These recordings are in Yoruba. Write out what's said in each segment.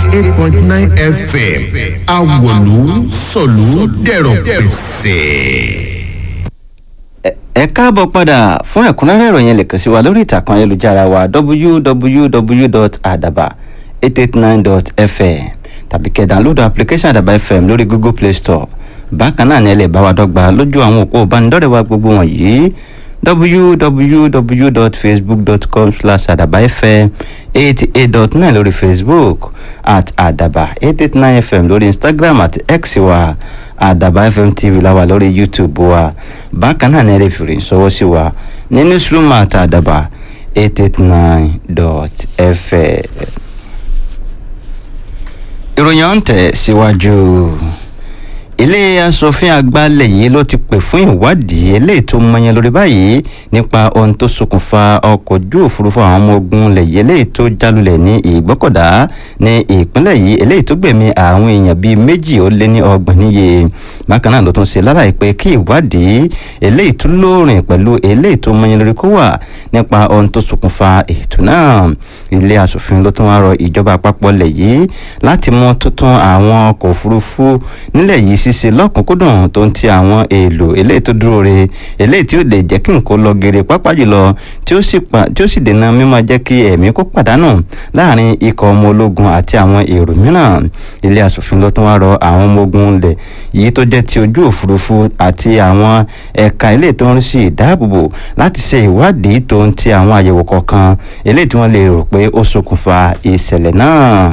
eight point nine fm awolu sọ̀lú dẹ̀rọ̀ pẹ̀sẹ̀. ẹ káàbọ̀ padà fún ẹ̀kúnrẹ́rẹ́ ìròyìn lè kàn sí wa lórí ìtàkùn ayélujára wa www.adaba889.fm tàbí kẹ́ download application àdàbà fm lórí google play store bákan náà ni ẹ lè bá wa dọ́gba lójú àwọn òpó ìbánidọ́rẹ̀ẹ́ wa gbogbo wọ̀nyí www.facebook.com slash àdàbà fm eighty eight dot nine lórí facebook at àdàbà eight eight nine fm lórí instagram àti x wa àdàbà fm tv la wà lórí youtube wa bákan náà ní ẹ lè fi rìn sọwọ́ sí wa ní newsroom at àdàbà eight eight nine dot fm. ìròyìn ọ̀hún tẹ̀ síwájú. Si ilé asòfin àgbà ilẹ̀ yìí ló ti pè fún ìwádìí eléyìí tó mọyán lórí báyìí nípa ohun tó ṣokùnfà ọkọ̀ ojú òfurufú àwọn ọmọ ogun ilẹ̀ yìí eléyìí tó jálulẹ̀ ní ìgbọ́kọ̀dá ní ìpínlẹ̀ yìí eléyìí tó gbẹ̀mí àwọn èèyàn bíi méjì ó lé ní ọgbọ̀n níye bákan náà ló tún ṣe lálàyé pé kí ìwádìí eléyìí tó lóòrìn pẹ̀lú eléyìí tó mọyán lórí kó wà nípa ohun tó ṣokùnfà ètò náà ilé asòfin ló tún wá rọ ìjọba àpapọ̀ ilẹ̀ yìí láti mú tuntun àwọn ọkọ̀ òfurufú nílẹ̀ yìí ṣíṣe lọ́kùnkúndùn tó ń ti àwọn èèlò eléyìí tó dúró re eléyìí tí ó lè jẹ́ kí nǹkan lọ gèrè pápá jùlọ tí ó sì dènà mímọ́ jẹ́ kí ẹ̀mí kó pàdánù láàrin ikọ̀ ọmọ ológun àti àwọn èrò mìíràn ilé asòfin ló tún wá rọ àwọn ọmọ ogun ilẹ̀ yìí tó jẹ́ ti ojú òfurufú àti àwọn ẹ̀ka eléyìí tó ń rí sí ìdáàbòbò láti ṣe ìwádìí tó ń ti àwọn àyẹ̀wò kọ̀ọ̀kan eléyìí tí wọ́n lè rò pé ó ṣokùnfà ìṣẹ̀lẹ̀ náà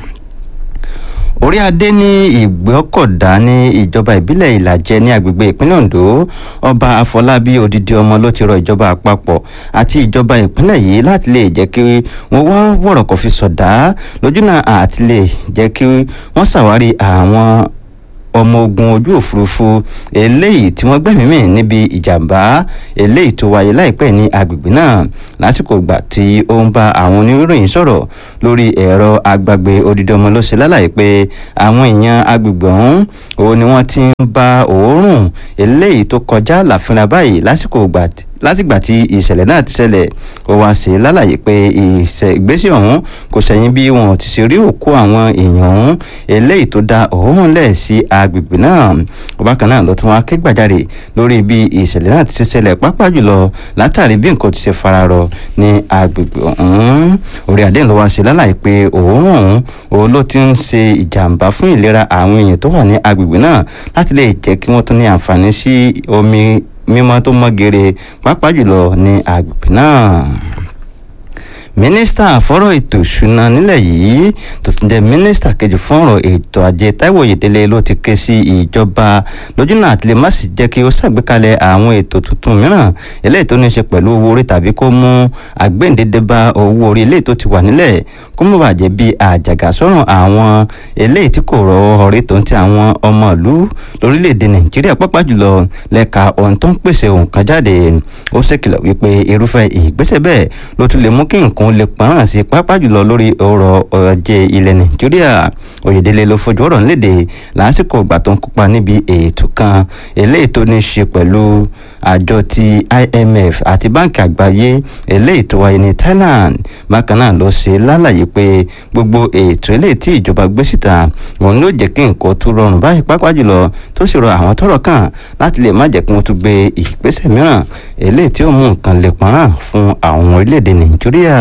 orí adé ní ìgbọ́kọ̀dá ní ìjọba ìbílẹ̀ ìlàjẹ ní agbègbè ìpínlẹ̀ ondo ọba àfọlábí odidi ọmọ ló ti rọ ìjọba àpapọ̀ àti ìjọba ìpínlẹ̀ yìí láti lè jẹ́ kí wọ́n wá wọ̀rọ̀kọ̀ fi sọ̀dá lójúnà àti lè jẹ́ kí wọ́n ṣàwárí àwọn ọmọ ogun ojú òfurufú eléyìí tí wọ́n gbẹ̀mí mì níbi ìjàmbá eléyìí tó wáyé láìpẹ́ ní agbègbè náà lásìkò ìgbà tí ó ń bá àwọn oníròyìn sọ̀rọ̀ lórí ẹ̀rọ agbàgbé odidi ọmọ ló ṣe lálàyé pé àwọn èèyàn agbègbè ọ̀hún òun ni wọ́n ti ń bá òórùn eléyìí tó kọjá làfínra báyìí lásìkò ìgbà tí látìgbà tí ìṣẹ̀lẹ̀ náà ti ṣẹlẹ̀ ó wá sí lálàyé pé ìgbésẹ̀ ọ̀hún kò sẹ́yìn bí wọn ti ṣe rí òkú àwọn èèyàn ọ̀hún eléyìí tó da òórùn lẹ̀ sí agbègbè náà bákan náà ló tún wá ké gbàjarè lórí bí ìṣẹ̀lẹ̀ náà ti ṣe ṣẹlẹ̀ pápá jùlọ látàrí bí nǹkan ti ṣe fararọ ní agbègbè ọ̀hún orí adé ló wá sí lálàyé pé òórùn ọ̀hún òun ló ti ń ṣe ìjàmbá fún ìlera àwọn èèyàn tó wà ní agbègbè náà láti lè jẹ́ kí wọ́n tún ní àǹfààní sí omi mímọ́ tó mọ́ gere pàápàá jùlọ ní agbègbè náà mínísítà fọ́rọ̀ ètò ìṣúná nílẹ̀ yìí tó tún jẹ́ mínísítà kejì fún ọ̀rọ̀ ètò ajé táíwò oyèdélé ló ti ké sí ìjọba lójúnà àti lè má sì jẹ́ kí ó ṣàgbékalẹ̀ àwọn ètò tuntun mìíràn eléyìí tó ní í ṣe pẹ̀lú owó orí tàbí kó mú àgbéǹdédé bá owó orí eléyìí tó ti wà nílẹ̀ kó mọ̀ bàjẹ́ bí àjàgà sọ̀rọ̀ àwọn eléyìí tí kò rọ ọ̀rẹ́ tó ń ti àwọn ọmọ ìlú lórílẹ̀‐èdè nàìjíríà pápá jùlọ lẹ́ka ohun tó ń pèsè nǹkan jáde ó ṣèkìlọ̀ wípé irúfẹ́ ìgbésẹ̀ bẹ́ẹ̀ ló tún lè mú kí nǹkan lè pọ́nrán sí pápá jùlọ lórí ọrọ̀ ajé ilẹ̀ nàìjíríà oyèdélé ló fojú ọ̀rọ̀ nílédè lásìkò ìgbà tó ń kópa níbi ètò kan eléyìí tó ní í ṣe pẹ̀lú àjọ ti imf àti báńkì àgbáyé eléyìí tó wáyé ní thailand bákan náà ló ṣe lálàyé pé gbogbo ètò eléyìí tí ìjọba gbé síta òun ló jẹ́ kí nǹkan tó rọrùn báyìí pápá jùlọ tó sì rọ àwọn tọ́rọ̀ kàn láti lè má jẹ́ kí wọ́n tún gbé ìgbésẹ̀ mìíràn eléyìí tí ó mú nǹkan lè pọ́nrán fún àwọn orílẹ̀-èdè nàìjíríà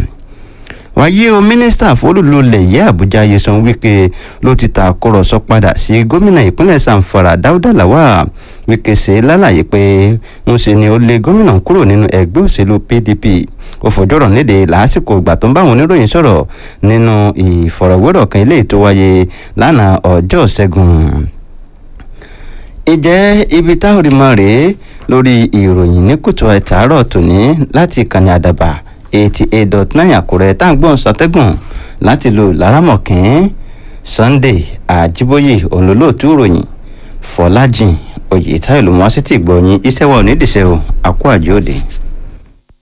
wáyé o mínísítà fólúlulẹ̀ yẹ àbújá yeson wike ló ti ta àkọrọ̀sọ padà sí gómìnà ìpínlẹ̀ sanfara dáúdà làwà wike ṣe lálàyé pé ń ṣe ni ó lé gómìnà kúrò nínú ẹgbẹ́ òṣèlú pdp ó fọjọ́rọ̀ léde lásìkò ìgbà tó ń bá àwọn oníròyìn sọ̀rọ̀ nínú ìfọ̀rọ̀wérọ̀ kan eléyìí tó wáyé lánàá ọjọ́ ṣẹ́gun ìjẹ́ ibi táwọn rí mọ́ rèé lórí ìròyìn ní kùtù ẹ̀tàárọ̀ tòní láti ìkànnì àdàbà eighty eight dot nine àkúrẹ́ tá à ń gbọ́n sọtẹ́gùn láti lo lárámọ̀kín sunday àjíbóyè òǹlólóòtú ìròyìn fọlájìn oyè táyọ̀ ló mọ́ sí ti gbọ̀nyìn iṣẹ́ wa ò ní dìṣẹ́ o àkó àjòdè.